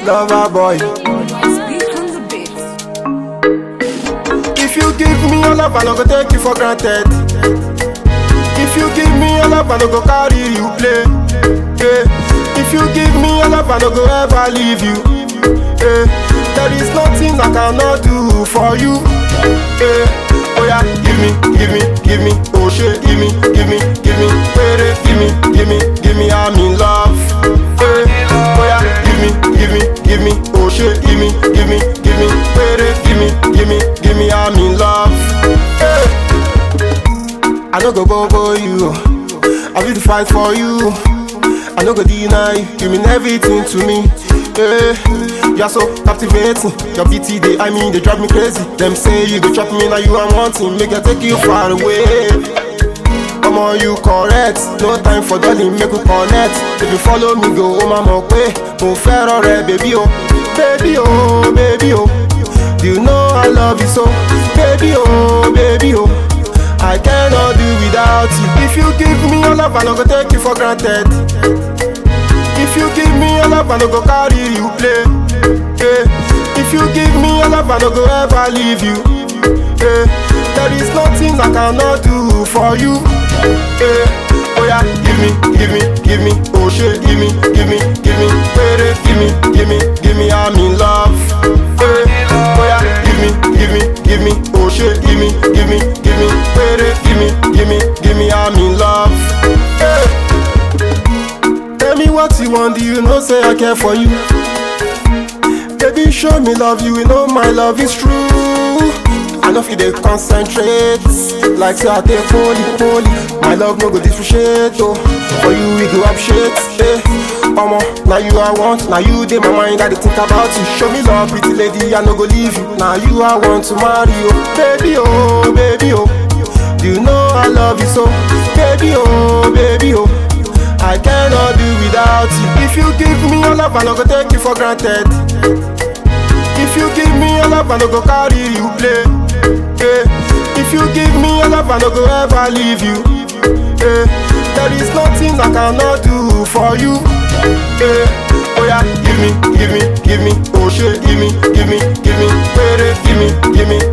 lover boy. Speak on the beat. If you give me your love, I no go take you for granted. If you give me your love, I no go carry you play. Yeah. If you give me your love, I no go ever leave you. Yeah. There is nothing I cannot do for you. Yeah. Oh yeah, give me, give me, give me, oh shit, give me, give me, give me, baby, give me, give me, give me, I'm in love. Yeah. Oh yeah, give me, give me, give me, oh shit, give me, give me, give me, baby, give me, give me, give me, I'm in love. Yeah. I no go bobo you. I will fight for you. I no go deny you. You mean everything to me. Yeah. You are so captivating. Your BT they I mean they drive me crazy. Them say you go chop me now you I'm wanting. Make I take you far away. Come on, you correct. No time for darling, make we connect. If you follow me, go oh mama way. Mo fẹ́ràn rẹ, baby oh, baby oh, baby oh. Do you know I love you so, baby oh, baby oh. I cannot do without you. If you give me your love, I no go take you for granted. If you give me your love, I no go carry you play. Yeah. If you give me your love, I no go ever leave you. Yeah. There is nothing I cannot do for you. Yeah. Oh yeah, give me, give me, give me, oh shit, give me, give me, give me, baby, give me, give me, give me, I'm in love. Yeah. Oh yeah, give me, give me, give me, oh shit, give me, give me, give me, baby, give me, give me, give me, I'm in love. Yeah. Tell me what you want, do you know say I care for you? Baby, show me love, you will know my love is true. I know if you dey concentrate, like say I take holy, holy. My love no go differentiate, oh. For you we go up shit, eh. Omo, now you I want, now you dey my mind, I dey think about you. Show me love, pretty lady, I no go leave you. Now you I want to marry, oh. Baby, oh, baby, oh. Do you know I love you so? Baby, oh, baby, oh. I cannot do without you. If you give me your love, I no go take you for granted. If you give me your love, I no go carry you play. Yeah. If you give me your love, I no go ever leave you. Yeah. There is nothing I cannot do for you. Yeah. Oh yeah, give me, give me, give me, oh shit, give me, give me, give me, baby, give me, give me,